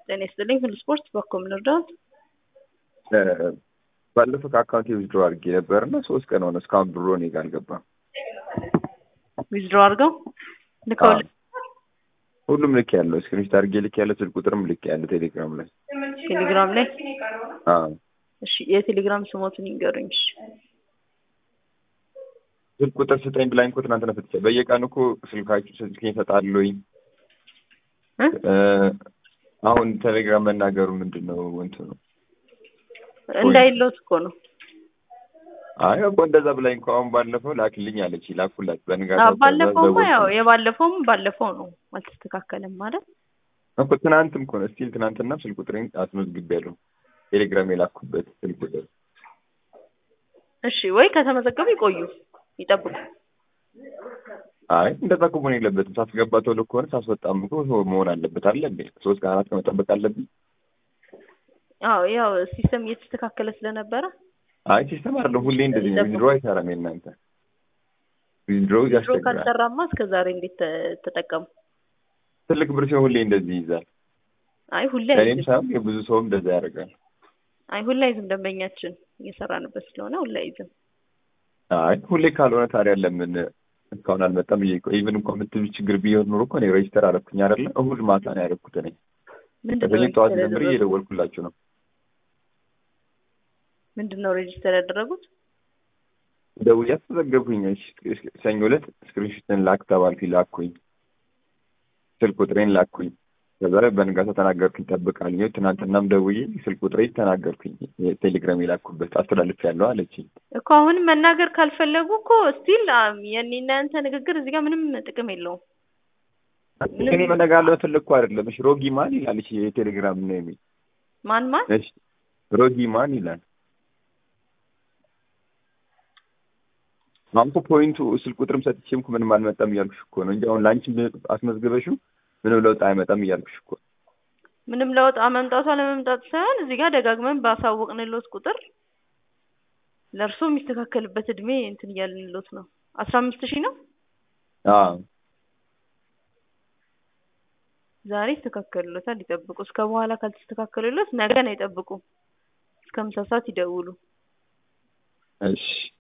ጤና ይስጥልኝ ሁሉ ስፖርት በኮ ምን እርዳት? ባለፈው ከአካውንቴ ዊዝድሮ አድርጌ ነበር እና ሶስት ቀን ሆነ እስካሁን ብሮ እኔ ጋር አልገባም። ዊዝድሮ አድርገው ልከውል ሁሉም ልክ ያለው ስክሪንሾት አድርጌ ልክ ያለው ስልክ ቁጥርም ልክ ያለው ቴሌግራም ላይ ቴሌግራም ላይ አዎ። እሺ የቴሌግራም ስሞቱን ይንገሩኝ። እሺ ስልክ ቁጥር ስጠኝ ብላኝ እኮ ትናንትና ሰጥቼ በየቀኑ እኮ ስልካችሁ ስልኬን እሰጣለሁኝ። እ? አሁን ቴሌግራም መናገሩ ምንድን ነው እንትኑ? እንዳይለውት እኮ ነው። አይ እኮ እንደዛ ብላኝ እኮ አሁን ባለፈው ላክልኝ አለች ላኩላት አዎ፣ በንጋታው ባለፈውማ ያው የባለፈውም ባለፈው ነው አልተስተካከለም ማለት እኮ ትናንትም እኮ ነው ስቲል ትናንትና ስልክ ቁጥሬን አስመዝግቤያለሁ ቴሌግራም የላኩበት ስልክ ቁጥር እሺ ወይ ከተመዘገቡ ይቆዩ ይጠብቁ። አይ እንደዛ እኮ መሆን የለበትም ሳስገባ ቶሎ ከሆነ ሳስወጣም እኮ መሆን አለበት አለ እንዴ ሶስት ቀን አራት ቀን መጠበቅ አለብኝ አዎ ያው ሲስተም እየተስተካከለ ስለነበረ አይ ሲስተም አይደለም ሁሌ እንደዚህ ነው ዊዝድሮ አይሰራም የእናንተ ዊዝድሮ ድሮ ያስቸግራል ካልሰራማ እስከ ዛሬ እንዴት ተ- ተጠቀሙ? ትልቅ ብር ሲሆን ሁሌ እንደዚህ ይይዛል አይ ሁሌ እኔም አይዝም። ሳይሆን የብዙ ሰውም እንደዛ ያደርጋል አይ ሁሌ አይዝም። ደንበኛችን እየሰራንበት ስለሆነ ሁሌ አይዝም። አይ ሁሌ ካልሆነ ታዲያ ለምን እስካሁን አልመጣም ብዬ እኮ ኢቭን እንኳን የምትሉ ችግር ቢሆን ኖሮ እኮ እኔ ሬጅስተር አደረኩኝ አይደለ እሑድ ማታ ነው ያደረኩት እኔ ምንድን ነው ከሰኞ ጠዋት ሬጅስተር ጀምሬ ያደረጉት? እየደወልኩላችሁ ነው ምንድን ነው ሬጅስተር ያደረጉት? ደውዬ አስመዘገብኩኝ እሺ፣ ሰኞ ዕለት ስክሪንሾትን ላክ ተባልኩኝ ላኩኝ ስልክ ቁጥሬን ላኩኝ ከዛ ላይ በንጋታው ተናገርኩኝ ጠብቃለኝ ትናንትናም ደውዬ ስልክ ቁጥሬ ተናገርኩኝ ቴሌግራም የላኩበት አስተላልፍ ያለው አለችኝ እኮ አሁን መናገር ካልፈለጉ እኮ ስቲል የኔና ያንተ ንግግር እዚህ ጋር ምንም ጥቅም የለውም። እኔ መነጋገር ፈለግኩ አይደለም እሺ ሮጊ ማን ይላል እሺ የቴሌግራም ነው የሚል ማን ማን እሺ ሮጊ ማን ይላል አሁን እኮ ፖይንቱ ስልክ ቁጥርም ሰጥቼም እኮ ምንም አልመጣም እያልኩሽ እኮ ነው እንጂ አሁን ለአንቺ አስመዝግበሽው ምንም ለውጥ አይመጣም እያልኩሽ እኮ ምንም ለውጥ አመምጣቱ አለመምጣቱ ሳይሆን እዚህ ጋር ደጋግመን ባሳወቅንሎት ቁጥር ለእርሶ የሚስተካከልበት እድሜ እንትን እያልንሎት ነው። አስራ አምስት ሺህ ነው አዎ ዛሬ ይስተካከሉሎታል። ይጠብቁ። እስከ በኋላ ካልተስተካከሉሎት ነገ ነው ይጠብቁ። እስከ ምሳ ሰዓት ይደውሉ። እሺ